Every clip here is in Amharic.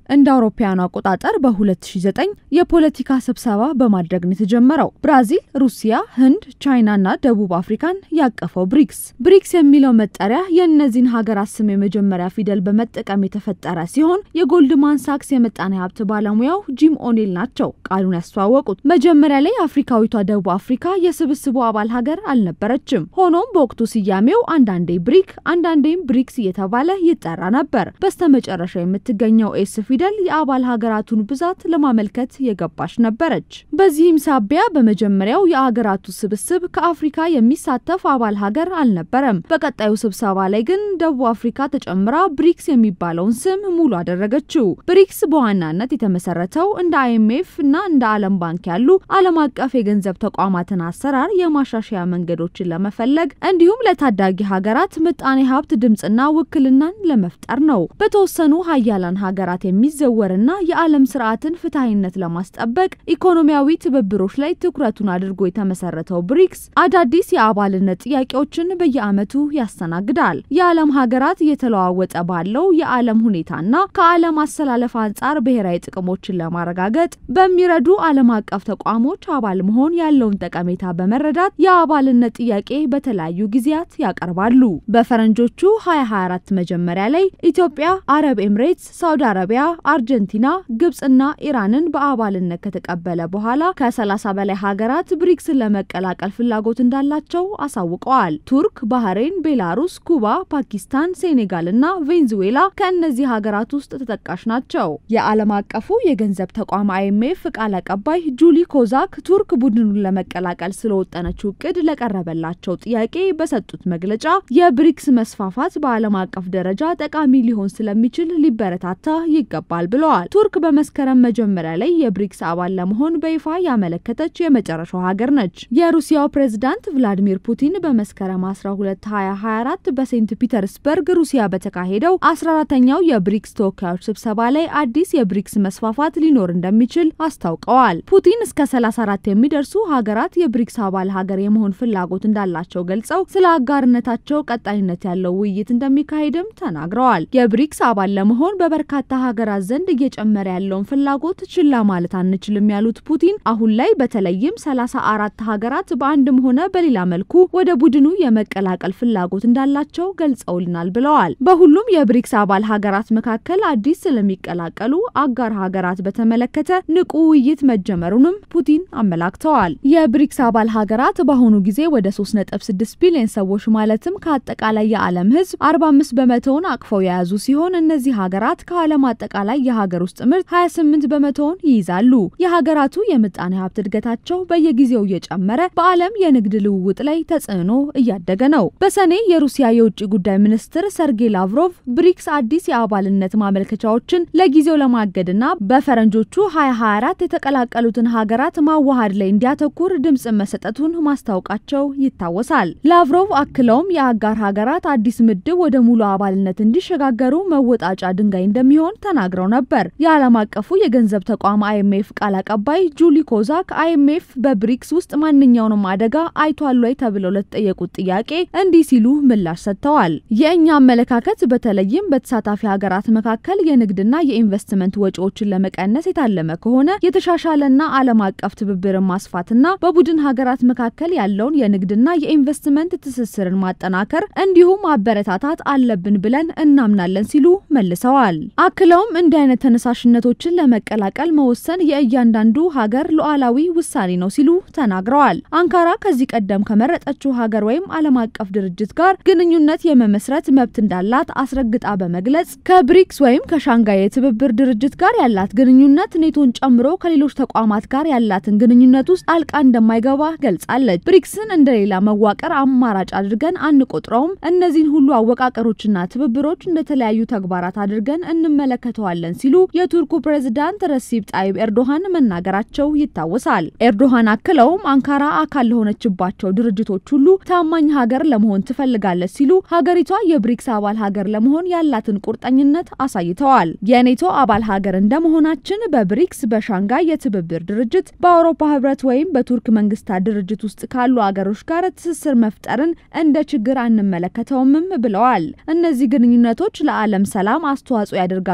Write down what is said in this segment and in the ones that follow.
እንደ አውሮፓውያኑ አቆጣጠር በ2009 የፖለቲካ ስብሰባ በማድረግ ነው የተጀመረው። ብራዚል፣ ሩሲያ፣ ህንድ፣ ቻይናና ደቡብ አፍሪካን ያቀፈው ብሪክስ። ብሪክስ የሚለው መጠሪያ የእነዚህን ሀገራት ስም የመጀመሪያ ፊደል በመጠቀም የተፈጠረ ሲሆን የጎልድማን ሳክስ የምጣኔ ሀብት ባለሙያው ጂም ኦኔል ናቸው ቃሉን ያስተዋወቁት። መጀመሪያ ላይ አፍሪካዊቷ ደቡብ አፍሪካ የስብስቡ አባል ሀገር አልነበረችም። ሆኖም በወቅቱ ስያሜው አንዳንዴ ብሪክ አንዳንዴም ብሪክስ እየተባለ ይጠራ ነበር። በስተመጨረሻ የምትገኘው ኤስ ፊደል የአባል ሀገራቱን ብዛት ለማመልከት የገባች ነበረች። በዚህም ሳቢያ በመጀመሪያው የሀገራቱ ስብስብ ከአፍሪካ የሚሳተፍ አባል ሀገር አልነበረም። በቀጣዩ ስብሰባ ላይ ግን ደቡብ አፍሪካ ተጨምራ ብሪክስ የሚባለውን ስም ሙሉ አደረገችው። ብሪክስ በዋናነት የተመሰረተው እንደ አይኤምኤፍ እና እንደ ዓለም ባንክ ያሉ ዓለም አቀፍ የገንዘብ ተቋማትን አሰራር የማሻሻያ መንገዶችን ለመፈለግ እንዲሁም ለታዳጊ ሀገራት ምጣኔ ሀብት ድምፅና ውክልናን ለመፍጠር ነው። በተወሰኑ ሀያላን ሀገራት የሚዘወርና የዓለም ስርዓትን ፍትሐዊነት ለማስጠበቅ ኢኮኖሚያዊ ትብብሮች ላይ ትኩረቱን አድርጎ የተመሰረተው ብሪክስ አዳዲስ የአባልነት ጥያቄዎችን በየዓመቱ ያስተናግዳል። የዓለም ሀገራት እየተለዋወጠ ባለው የዓለም ሁኔታና ከዓለም አሰላለፍ አንጻር ብሔራዊ ጥቅሞችን ለማረጋገጥ በሚረዱ ዓለም አቀፍ ተቋሞች አባል መሆን ያለውን ጠቀሜታ በመረዳት የአባልነት ጥያቄ በተለያዩ ጊዜያት ያቀርባሉ። በፈረንጆቹ 2024 መጀመሪያ ላይ ኢትዮጵያ፣ አረብ ኤምሬትስ፣ ሳውዲ አረቢያ፣ አርጀንቲና፣ ግብጽና ኢራንን በአባልነት ከተቀበለ በኋላ ከ30 በላይ ሀገራት ብሪክስን ለመቀላቀል ፍላጎት እንዳላቸው አሳውቀዋል። ቱርክ፣ ባህሬን፣ ቤላሩስ፣ ኩባ፣ ፓኪስታን፣ ሴኔጋል እና ቬንዙዌላ ከእነዚህ ሀገራት ውስጥ ተጠቃሽ ናቸው። የዓለም አቀፉ የገንዘብ ተቋም አይኤምኤፍ ቃል አቀባይ ጁሊ ኮዛክ ቱርክ ቡድኑን ለመቀላቀል ስለወጠነችው እቅድ ለቀረበላቸው ጥያቄ በሰጡት መግለጫ የብሪክስ መስፋፋት በዓለም አቀፍ ደረጃ ጠቃሚ ሊሆን ስለሚችል ሊበረታታ ይገባል ብለዋል። ቱርክ በመስከረም መጀመሪያ ላይ የብሪክስ አባል ለመሆን በይፋ ያመለከተች የመጨረሻው ሀገር ነች። የሩሲያው ፕሬዝዳንት ቭላዲሚር ፑቲን በመስከረም 12 2024 በሴንት ፒተርስበርግ ሩሲያ በተካሄደው 14ተኛው የብሪክስ ተወካዮች ስብሰባ ላይ አዲስ የብሪክስ መስፋፋት ሊኖር እንደሚችል አስታውቀዋል። ፑቲን እስከ 34 የሚደርሱ ሀገራት የብሪክስ አባል ሀገር የመሆን ፍላጎት እንዳላቸው ገልጸው ስለ አጋርነታቸው ቀጣይነት ያለው ውይይት እንደሚካሄድም ተናግረዋል። የብሪክስ አባል ለመሆን በበርካታ ሀገራት ዘንድ እየጨመረ ያለውን ፍላጎት ችላ ማለት አንችልም ያሉት ፑቲን አሁን ላይ በተለይም 34 ሀገራት በአንድም ሆነ በሌላ መልኩ ወደ ቡድኑ የመቀላቀል ፍላጎት እንዳላቸው ገልጸውልናል ብለዋል። በሁሉም የብሪክስ አባል ሀገራት መካከል አዲስ ስለሚቀላቀሉ አጋር ሀገራት በተመለከተ ንቁ ውይይት መጀመሩንም ፑቲን አመላክተዋል። የብሪክስ አባል ሀገራት በአሁኑ ጊዜ ወደ 3.6 ቢሊዮን ሰዎች ማለትም ከአጠቃላይ የዓለም ሕዝብ 45 በመቶውን አቅፈው የያዙ ሲሆን እነዚህ ሀገራት ከዓለም አጠቃላይ የሀገር ውስጥ ምርት 28 በመቶውን ይይዛሉ። የሀገራቱ የምጣኔ ሀብት እድገታቸው በየጊዜው እየጨመረ በዓለም የንግድ ልውውጥ ላይ ተጽዕኖ እያደገ ነው። በሰኔ የሩሲያ የውጭ ጉዳይ ሚኒስትር ሰርጌይ ላቭሮቭ ብሪክስ አዲስ የአባልነት ማመልከቻዎችን ለጊዜው ለማገድና በፈረንጆቹ 2024 የተቀላቀሉትን ሀገራት ማዋሃድ ላይ እንዲያተኩር ድምጽ መሰጠቱን ማስታወቃቸው ይታወሳል። ላቭሮቭ አክለውም የአጋር ሀገራት አዲስ ምድብ ወደ ሙሉ አባልነት እንዲሸጋገሩ መወጣጫ ድንጋይ እንደሚሆን ተናግረው ነበር። የዓለም አቀፉ የገንዘብ ተቋም አይኤምኤፍ ቃል አቀባይ ጁሊ ኮዛክ አይኤምኤፍ በብሪክስ ውስጥ ማንኛውንም አደጋ አይቷል ወይ ተብለው ለተጠየቁት ጥያቄ እንዲህ ሲሉ ምላሽ ሰጥተዋል። የእኛ አመለካከት በተለይም በተሳታፊ ሀገራት መካከል የንግድና የኢንቨስትመንት ወጪዎችን ለመቀነስ የታለመ ከሆነ የተሻሻለና ዓለም አቀፍ ትብብርን ማስፋትና በቡድን ሀገራት መካከል ያለውን የንግድና የኢንቨስትመንት ትስስርን ማጠናከር እንዲሁም ማበረታታት አለብን ብለን እናምናለን ሲሉ መልሰዋል። አክለውም እንዲህ አይነት ተነሳሽነቶችን ለመቀላቀል መወሰን የእያንዳንዱ ሀገር ሉዓላዊ ውሳኔ ነው ሲሉ ተናግረዋል። አንካራ ከዚህ ቀደም ከመረጠችው ሀገር ወይም ዓለም አቀፍ ድርጅት ጋር ግንኙነት የመመስረት መብት እንዳላት አስረግጣ በመግለጽ ከብሪክስ ወይም ከሻንጋይ የትብብር ድርጅት ጋር ያላት ግንኙነት ኔቶን ጨምሮ ከሌሎች ተቋማት ጋር ያላትን ግንኙነት ውስጥ ጣልቃ እንደማይገባ ገልጻለች። ብሪክስን እንደሌላ መዋቅር አማራጭ አድርገን አንቆጥረውም። እነዚህን ሁሉ አወቃቀሮችና ትብብሮች እንደተለያዩ ተግባራት አድርገን እንመለከተዋለን ሲሉ የቱርኩ ፕሬዝዳንት ረሲብ ጣይብ ኤርዶሃን መናገራቸው ይታወሳል። ኤርዶሃን አክለውም አንካራ አካል ለሆነችባቸው ድርጅቶች ሁሉ ታማኝ ሀገር ለመሆን ትፈልጋለች ሲሉ ሀገሪቷ የብሪክስ አባል ሀገር ለመሆን ያላትን ቁርጠኝነት አሳይተዋል። የኔቶ አባል ሀገር እንደመሆናችን በብሪክስ በሻንጋይ የትብብር ድርጅት በአውሮፓ ህብረት ወይም በቱርክ መንግስታት ድርጅት ውስጥ ካሉ አገሮች ጋር ትስስር መፍጠርን እንደ ችግር አንመለከተውምም ብለዋል። እነዚህ ግንኙነቶች ለዓለም ሰላም አስተዋጽኦ ያደርጋሉ ብለን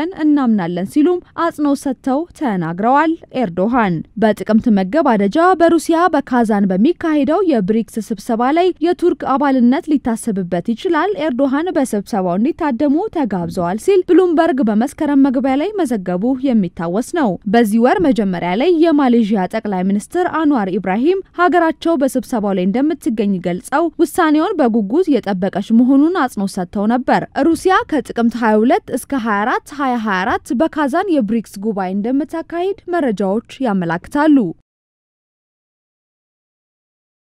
ብለን እናምናለን ሲሉም አጽንኦት ሰጥተው ተናግረዋል። ኤርዶሃን በጥቅምት መገባደጃ በሩሲያ በካዛን በሚካሄደው የብሪክስ ስብሰባ ላይ የቱርክ አባልነት ሊታሰብበት ይችላል። ኤርዶሃን በስብሰባው እንዲታደሙ ተጋብዘዋል ሲል ብሉምበርግ በመስከረም መግቢያ ላይ መዘገቡ የሚታወስ ነው። በዚህ ወር መጀመሪያ ላይ የማሌዥያ ጠቅላይ ሚኒስትር አንዋር ኢብራሂም ሀገራቸው በስብሰባው ላይ እንደምትገኝ ገልጸው ውሳኔውን በጉጉት የጠበቀች መሆኑን አጽንኦት ሰጥተው ነበር። ሩሲያ ከጥቅምት 22 እስከ 24 2024 በካዛን የብሪክስ ጉባኤ እንደምታካሂድ መረጃዎች ያመላክታሉ።